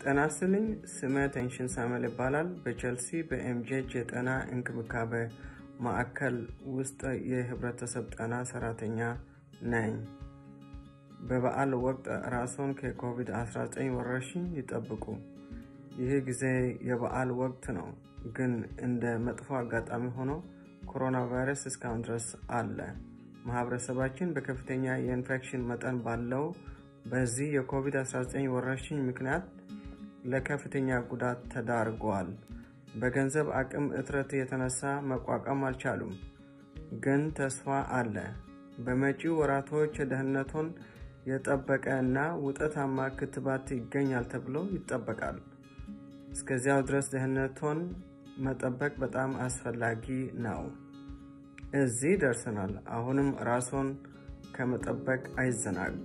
ጤና ይስጥልኝ። ስሜ ቴንሽን ሳሙኤል ይባላል። በቼልሲ በኤምጄች የጤና እንክብካቤ ማዕከል ውስጥ የህብረተሰብ ጤና ሰራተኛ ነኝ። በበዓል ወቅት ራስዎን ከኮቪድ-19 ወረርሽኝ ይጠብቁ። ይህ ጊዜ የበዓል ወቅት ነው፣ ግን እንደ መጥፎ አጋጣሚ ሆኖ ኮሮና ቫይረስ እስካሁን ድረስ አለ። ማህበረሰባችን በከፍተኛ የኢንፌክሽን መጠን ባለው በዚህ የኮቪድ-19 ወረርሽኝ ምክንያት ለከፍተኛ ጉዳት ተዳርጓል። በገንዘብ አቅም እጥረት የተነሳ መቋቋም አልቻሉም፣ ግን ተስፋ አለ። በመጪው ወራቶች ደህንነቶን የጠበቀ እና ውጤታማ ክትባት ይገኛል ተብሎ ይጠበቃል። እስከዚያው ድረስ ደህንነቶን መጠበቅ በጣም አስፈላጊ ነው። እዚህ ደርሰናል። አሁንም ራስዎን ከመጠበቅ አይዘናጉ።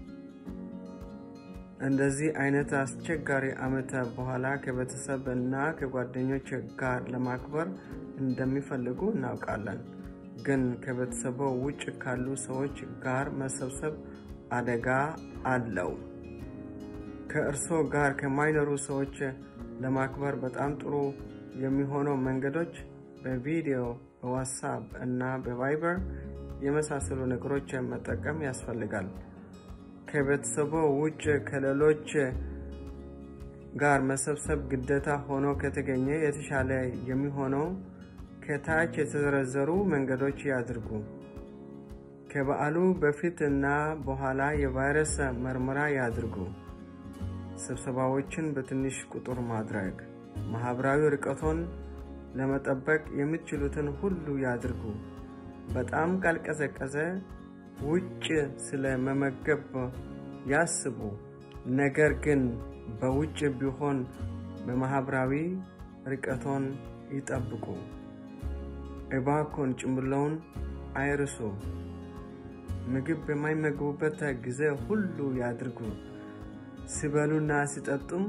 እንደዚህ አይነት አስቸጋሪ ዓመት በኋላ ከቤተሰብ እና ከጓደኞች ጋር ለማክበር እንደሚፈልጉ እናውቃለን። ግን ከቤተሰቦ ውጭ ካሉ ሰዎች ጋር መሰብሰብ አደጋ አለው። ከእርስዎ ጋር ከማይኖሩ ሰዎች ለማክበር በጣም ጥሩ የሚሆነው መንገዶች በቪዲዮ፣ በዋትሳፕ እና በቫይበር የመሳሰሉ ነገሮች መጠቀም ያስፈልጋል። ከቤተሰቦ ውጭ ከሌሎች ጋር መሰብሰብ ግዴታ ሆኖ ከተገኘ የተሻለ የሚሆነው ከታች የተዘረዘሩ መንገዶች ያድርጉ። ከበዓሉ በፊት እና በኋላ የቫይረስ ምርመራ ያድርጉ። ስብሰባዎችን በትንሽ ቁጥር ማድረግ፣ ማህበራዊ ርቀቶን ለመጠበቅ የምትችሉትን ሁሉ ያድርጉ። በጣም ካልቀዘቀዘ ውጭ ስለ መመገብ ያስቡ። ነገር ግን በውጭ ቢሆን በማህበራዊ ርቀቶን ይጠብቁ። እባኮን ጭምብለውን አይርሱ። ምግብ በማይመገቡበት ጊዜ ሁሉ ያድርጉ። ሲበሉና ሲጠጡም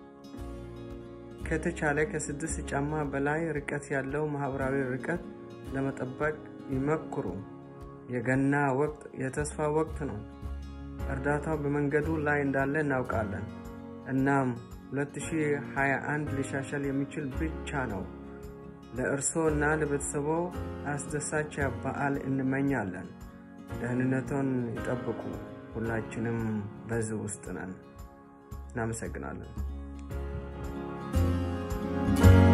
ከተቻለ ከስድስት ጫማ በላይ ርቀት ያለው ማህበራዊ ርቀት ለመጠበቅ ይመክሩ። የገና ወቅት የተስፋ ወቅት ነው። እርዳታው በመንገዱ ላይ እንዳለ እናውቃለን። እናም 2021 ሊሻሻል የሚችል ብቻ ነው። ለእርስዎ እና ለቤተሰቦ አስደሳች በዓል እንመኛለን። ደህንነቶን ይጠብቁ። ሁላችንም በዚህ ውስጥ ነን። እናመሰግናለን።